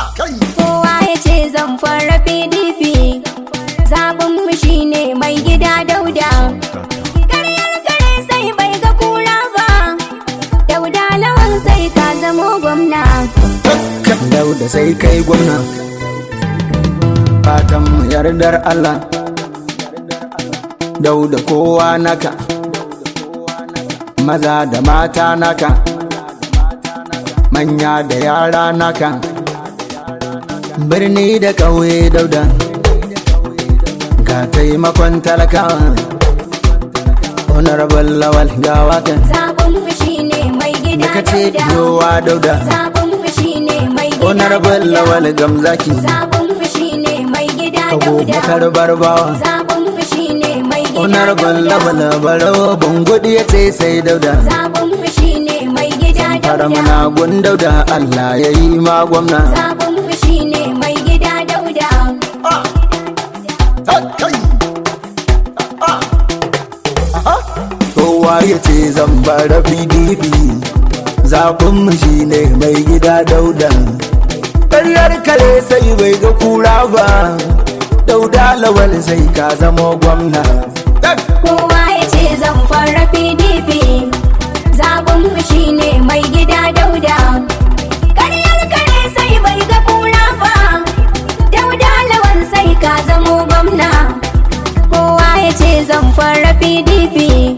Kowa ya ce zan fara PDP Zaɓin mu shine mai gida dauda Karyar kare sai bai ga kura ba Dauda lawan sai ka zamo gwamna Dauda sai kai gwamna Fatan mu yardar Allah Dauda kowa naka Maza da mata naka Manya da yara naka Birni da ƙauye dauda Ga taimakon talakawa Honorable Lawal Gawakan Zaɓin mu shine mai gida Da ka ce dauda yowa dauda Zaɓin mu shine mai gida Honorable dauda Lawal Gamzaki Zaɓin mu shine mai gida Kago dauda bakar barbawa Zaɓin mu shine mai gida Honorable dauda Lawal Barawa Bangudi ya ce sai dauda Zaɓin mu shine mai gida Fara dauda muna gundauda Allah ya yi ma gwamna Zaɓin mu shine mai gida dauda Kowa ya ce zan bara PDP Zaɓin mu shi ne mai gida dauda Ƙaryar kare sai bai ga kura ba Dauda lawal sai ka zama gwamna Kowa ya ce zan fara PDP Zaɓin mu shine mai gida dauda Karyar kare sai bai ga kura ba Dauda lawan sai ka zamo gwamna Kowa ya ce zan fara PDP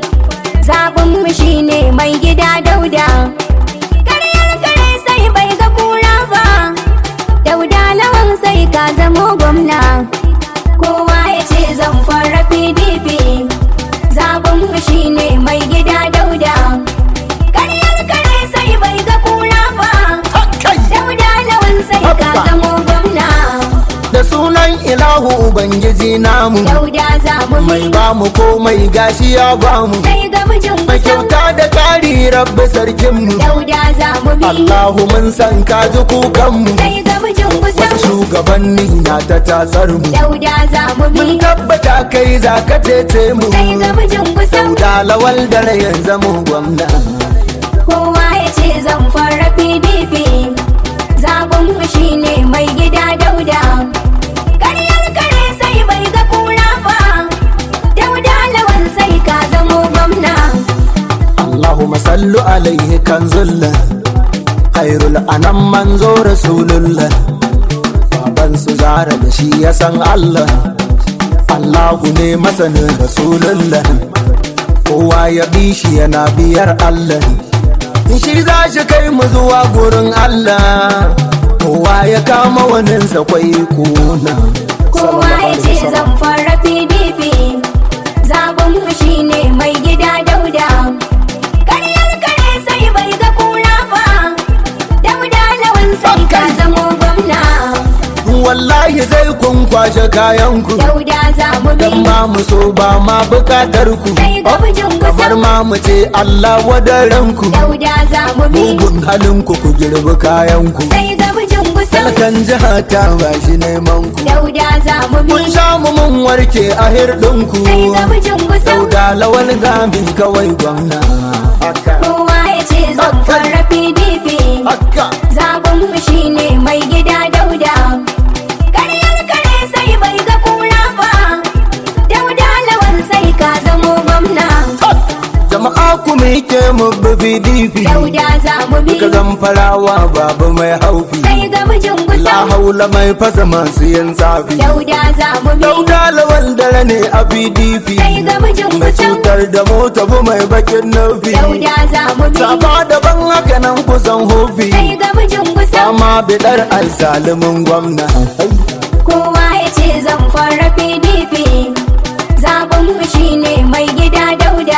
Zaɓin mu shine mai gida dauda Karyar kare sai bai ga kura ba Dauda lawan sai ka zamo gwamna Kowa ya ce zan fara PDP Zaɓin mu shine mai gida dauda Karyar kare sai bai ga kura ba Dauda lawan sai ka zamo gwamna Da sunan ilahu Ubangiji namu Dauda za mu Mai bi ba mu komai gashi ya ba mu sai ga mijin Mai kusan kyauta da ƙari rabbi sarkinmu Dauda za mu bi Allahu mun san ka ji kukanmu sai ga mijin Wasu kusan shugabanni na ta tasar mu Dauda za mu bi Mun tabbata kai za ka cece mu sai ga mijin kusan Dauda lawal da rayan zamo gwamna Kowa ya ce zan fara PDP Zaɓin mu shine mai gida dauda Karyar kare sai bai ga kura ba Dauda lawan sai ka zamo gwamna Allahumma sallu alaihi kan zulla Khairul anam manzo rasulullah Baban su zara da shi ya san Allah Allahu ne masanin rasulullah Kowa ya bi shi yana biyar Allah Shi za shi kai mu zuwa gurin Allah Kowa ya kama waninsa kwai kuna Kowa ya ce zan fara PDP Zaɓin mu shine mai gida dauda Karyar kare sai bai ga kura ba Dauda lawan sai ka zamo gwamna Wallahi zai kun kwashe kayanku Dauda za mu bi Dan ma mu so ba ma bukatar ku sai ga mijin Kamar kusan ma mu ce Allah wadaranku Dauda za mu bi Mugun halinku ku girbi kayanku sai ga mijin kusan Talkan jiha ta ba shi neman ku Dauda za mu bi Kun sha mu mun warke a hirɗinku sai ga mijin kusan Dauda lawal gami kawai gwamna Haka Kowa ya ce zan fara PDP Haka Zaɓin mu shine mai gida dauda Karyar kare sai bai ga kura ba Dauda lawan sai ka zamo gwamna Jama'a ku miƙe mu bi PDP Dauda za mu bi Duka zan farawa babu mai haufi sai ga mijin La kusan haula mai fasa masu yin tsafi Dauda za mu bi Dauda lawal dare ne a PDP sai ga mijin Mai kusan cutar da mota bu mai bakin nufi Dauda za mu bi Saba daban haka nan kusan hofi sai ga mijin kusan Sama bidar alsalimin gwamna Kowa ya ce zan fara PDP Zaɓin mu shine mai gida dauda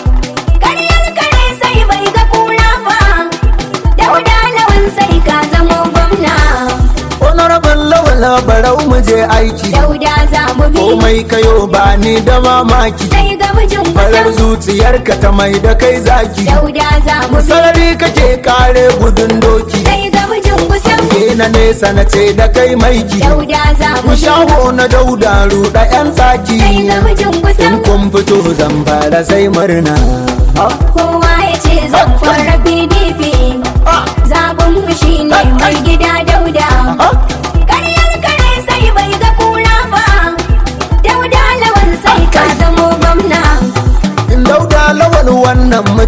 Karyar kare sai bai ga kura ba Dauda lawan sai ka zamo gwamna Honorable lawal barau mu je aiki Dauda za mu bi Komai kayo ba ni da mamaki sai ga mijin Farar kusan zuciyarka ta mai da kai zaki Dauda za mu bi Sarari kake kare gudun doki sai ga mijin kusan Ke na nesa na ce da kai maiki Dauda za mu bi Shaho na dauda ruɗa 'yan tsaki sai ga mijin kusan In kun fito zan fara sai murna Kowa ya ce zan fara PDP Zaɓin mu shine mai gida dauda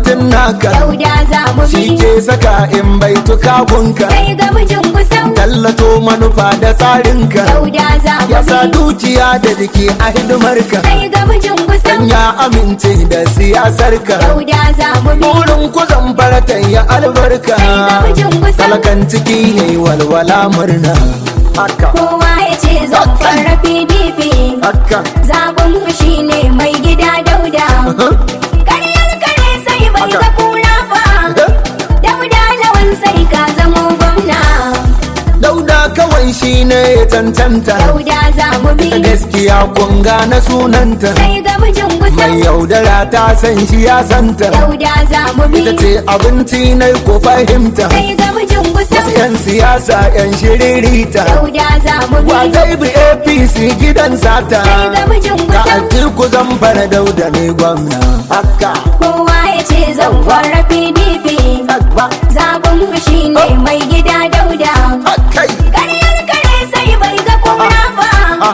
sautin naka dauda za mu shi bi ke saka in bai tukagunka sai ga mijin gusau tallato manufa da tsarinka dauda za mu ya sa bi dukiya da jiki a hidimarka sai ga mijin gusau dan ya amince da siyasarka dauda za mu bi burin ku zamfaratan ya albarka sai ga mijin gusau talakan ciki yayi walwala murna haka kowa ya ce zan fara pdp haka zaɓin mu shine mai gida dauda karyar kare sai bai ga kura ba dauda lawan sai ka zamo gwamna dauda kawai shi ne ya tantanta dauda za mu bi gaskiya kun gane sunanta sai ga mijin mai gusau yaudara ta san shi ya santa dauda za mu bi ita ce abinci na ko fahimta sai ga mijin wasu gusau 'yan siyasa 'yan shiririta dauda za mu bi wa zai bi apc gidan sata sai ga mijin ka gusau atiku zan fara dauda ne gwamna haka kowa ya ce zan fara pdp haka zaɓin mu shine mai gida dauda hakai karyar kare sai bai ga kura ba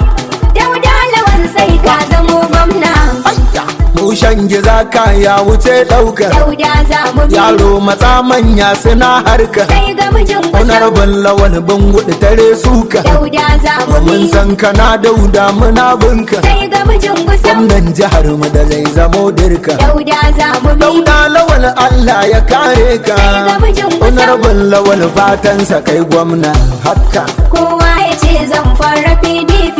dauda lawan sai ka zamo gwamna ayya mushen giza ka ya wuce ɗauka dauda za mu bi yaro matsa manya suna harka sai ga mijin gusau honorable lawal bangudu tare suka dauda za mu mun bi san kana dauda muna binka sai ga mijin gusau gwamnan jihar mu da zai zamo dirka dauda za mu bi dauda lawal Allah ya kare ka sai ga mijin gusau honorable lawal fatansa kai gwamna haka kowa ya ce zan fara pdp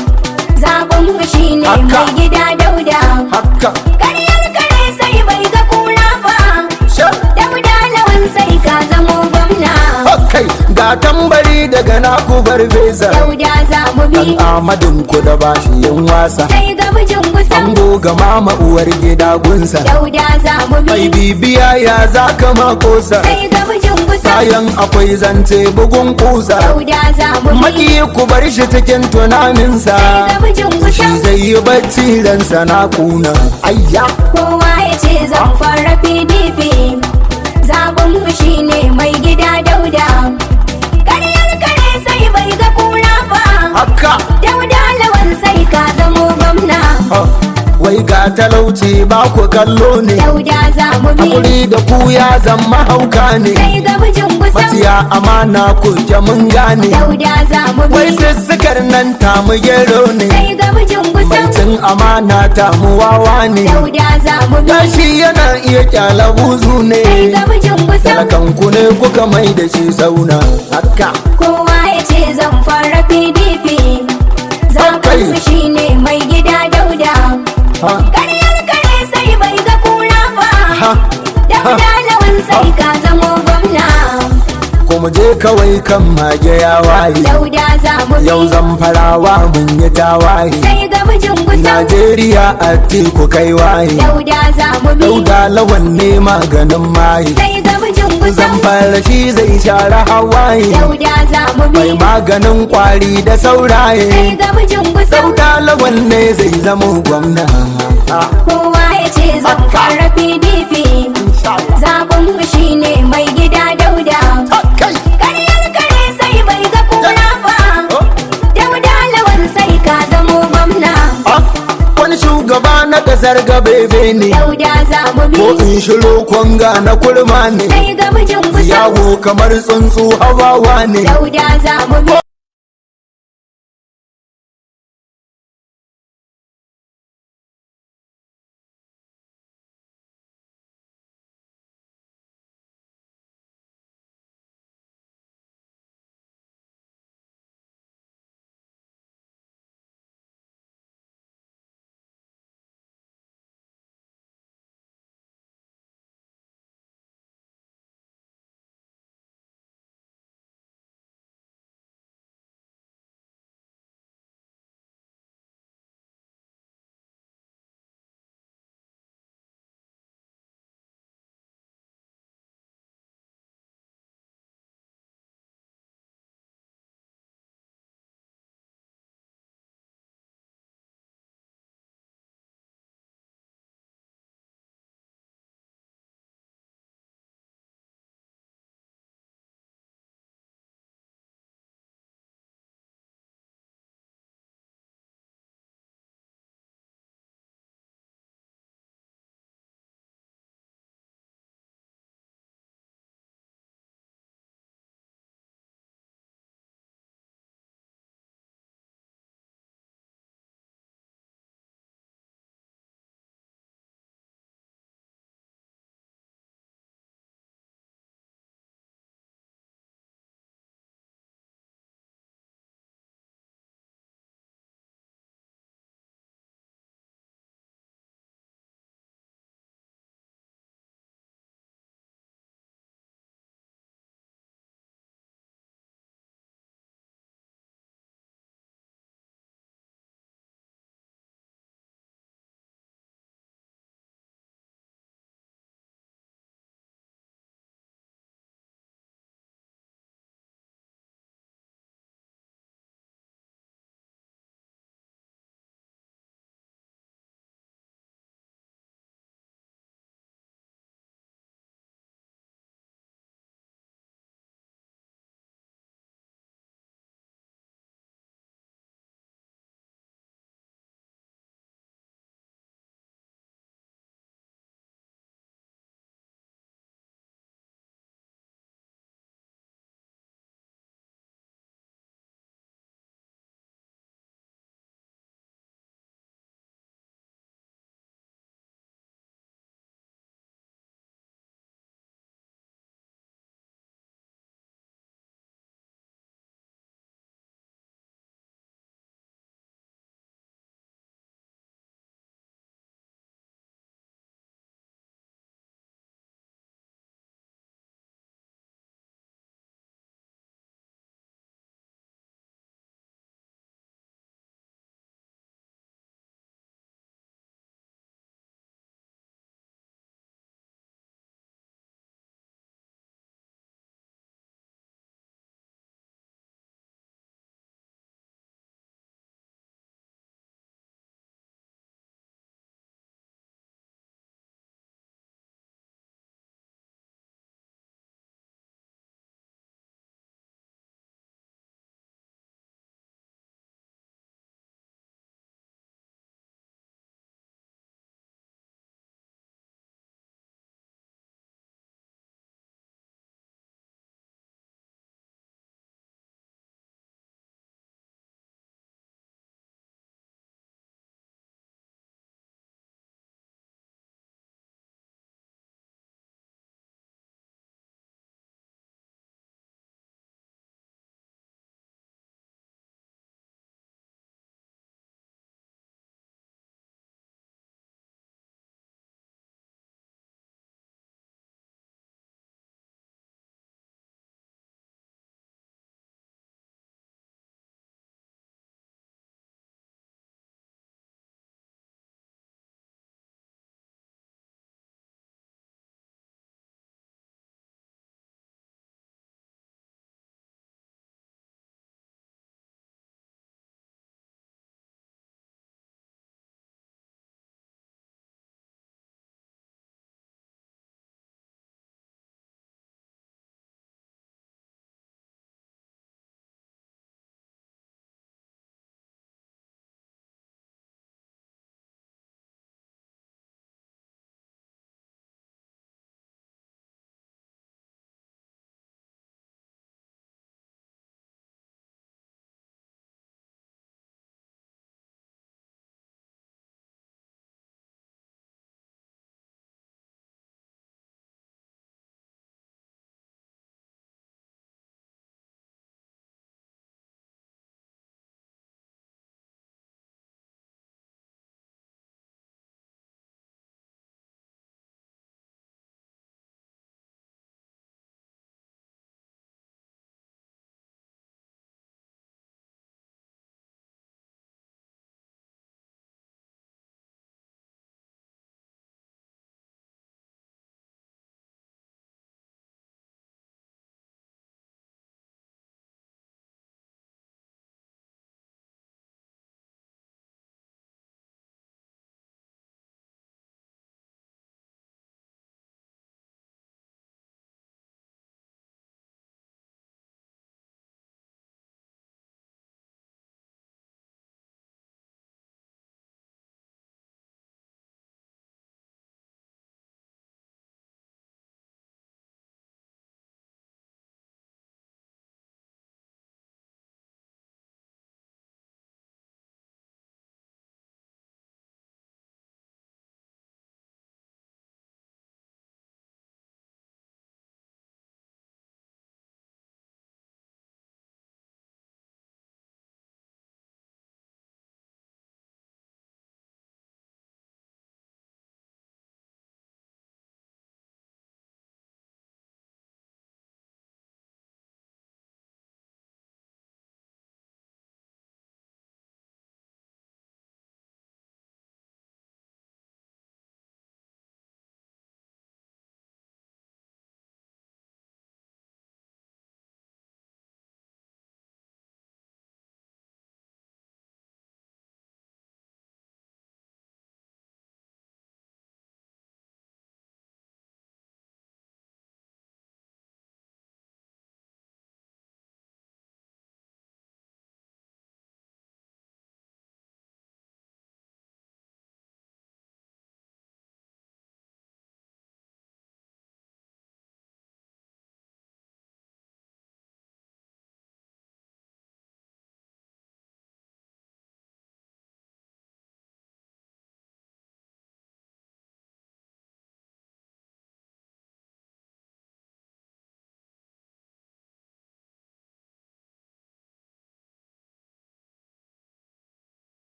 zaɓin mu shine Haka. mai gida dauda haka karyar kare sai bai ga kura ba sha dauda lawan sai ka zamo gwamna hakai ga tambari daga naku farfesa dauda za mu bi dan amadin ku da bashi yin wasa sai ga mijin gusau an goga mama uwar gida gunsa dauda za mu mai bi bibiya ya zaka makosa sai ga mijin gusau bayan akwai zance bugun kusa dauda za mu bi maki ku bar shi cikin tunaninsa sai ga mijin shi gusau zai yi bacci ransa na kuna ayya kowa ya ce zan fara pdp zaɓin mu shine mai gida dauda karyar kare sai bai ga kura ba haka dauda lawan sai ka zamo gwamna ha, wai ga talauci ba ku kallo ne dauda za mu bi hakuri da ku ya zama hauka ne sai ga mijin gusau maciya amana ku ke mun gane dauda za mu bi wai sissukar nan ta mu gero ne sai ga mijin mai gusau cin amana ta mu wawa ne dauda za mu bi gashi yana iya kyala buzu ne sai ga mijin gusau talakan ku ne kuka mai da shi sauna haka kowa ya ce zan fara pdp zaɓin mu shine mai gida dauda ha karyar kare sai bai ga kura ba ha dauda lawan sai ka zamo gwamna kuma je kawai kan mage ya waye dauda za mu yau bi zan farawa mun yi tawaye sai ga mijin gusau najeriya a teku kai waye dauda za mu bi dauda lawan ne maganin maye sai ga mijin zan gusau fara shi zai share hawaye dauda za mu bi mai maganin kwari da sauraye sai ga mijin gusau dauda lawan ne zai zama gwamna kowa ya ce zan fara pdp zaɓin mu shine mai gida dauda kai karyar kare sai bai ga kura ba dauda lawan sai ka zamo gwamna Ah, wani shugaba na kasar gabebe ne dauda za mu ko bi in shiro kwanga na kurma ne sai ga mijin gusau yawo kamar tsuntsu hawawa ne dauda za mu bi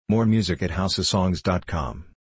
More music at houseofsongs.com.